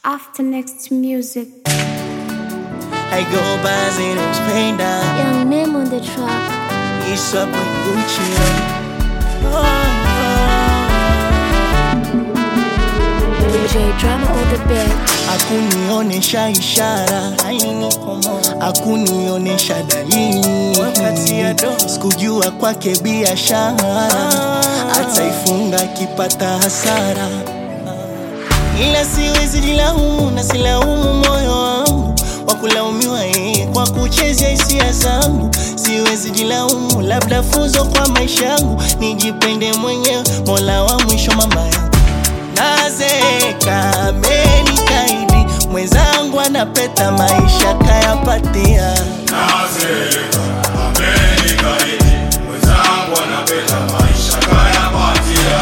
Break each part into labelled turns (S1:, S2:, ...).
S1: After next music.
S2: I go by Zeno's pain down.
S1: Young name on the track.
S2: It's up with Gucci. Oh,
S1: DJ drama on the bed.
S2: Akunionesha ishara, akunionesha dalili, sikujua kwake biashara, ataifunga akipata hasara, ila siwezi jilaumu na silaumu moyo wangu wa kulaumiwa yeye kwa kuchezea hisia zangu. Siwezi jilaumu, labda funzo kwa maisha yangu, nijipende mwenyewe, mola wa mwisho mama yangu nazeka amenikaidi mwenzangu anapeta maisha kayapatia
S3: Nazeka, amenikaidi, mwenzangu anapenda maisha kayapatia.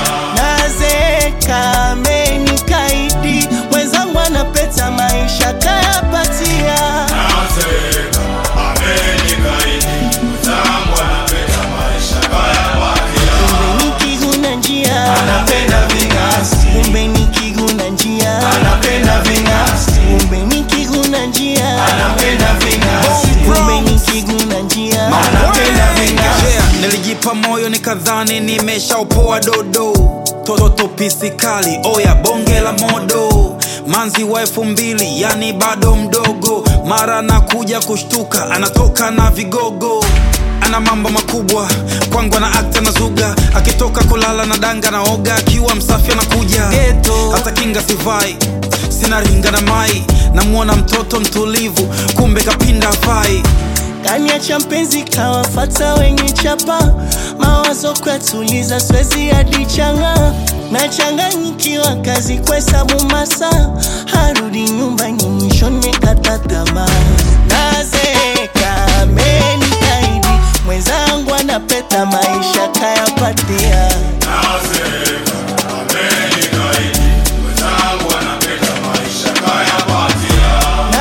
S2: nazeka amenikaidi mwenzangu anapeta maisha kayapatia
S3: Nazeka, amenikaidi, mwenzangu anapenda maisha kayapatia.
S2: kumbe nikiguna njia
S3: Anapenda ving'asi,
S2: kumbe nikiguna njia
S3: anapenda ving'asi,
S2: kumbe nikiguna njia
S3: anapenda ving'asi,
S2: kumbe nikiguna njia
S3: anapenda ving'asi.
S4: Yeah, nilijipa moyo nikadhani nimeshaupoa dodo toto pisi kali oya bonge la modo manzi wa elfu mbili yani bado mdogo mara nakuja kushtuka anatoka na vigogo ana mambo makubwa kwangu ana akta na zuga akitoka kulala na danga na oga akiwa msafi anakuja
S2: Ghetto.
S4: hata kinga sivai sina ringa na mai namwona mtoto mtulivu kumbe kapinda fai
S2: kaniacha mpenzi kawafata wenye chapa mawazo kwatuliza swezi hadi changa nachanganyikiwa kazi kwesabu masa harudi nyumbani mwishoni kata tamaa nazeka amenikaidi mwenzangu anapeta maisha kayapatia
S3: Nazeka, amenikaidi, mwenzangu anapenda maisha kayapatia.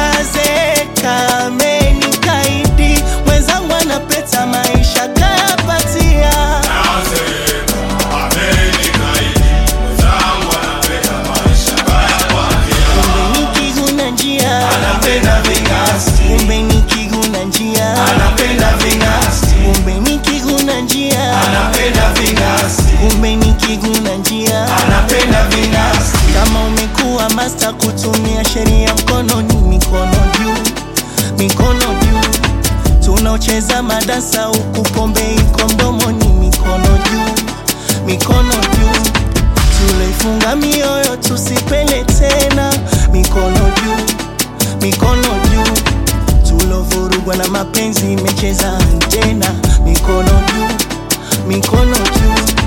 S2: nazeka amenikaidi mwenzangu anapeta maisha kayapatia
S3: Nazeka, amenikaidi, mwenzangu anapenda maisha kayapatia.
S2: kumbe nikiguna njia
S3: Anapenda ving'asi,
S2: kumbe nikiguna njia
S3: anapenda ving'asi,
S2: kumbe nikiguna njia
S3: anapenda ving'asi,
S2: kumbe nikiguna njia
S3: anapenda ving'asi.
S2: kama umekuwa masta kutumia sheria mkononi mikono juu mikono juu tunaocheza madansa huku pombe iko mdomoni mikono juu mikono juu tuloifunga mioyo tusipele tena mikono juu mikono juu tulovurugwa na mapenzi imecheza antena mikono juu mikono juu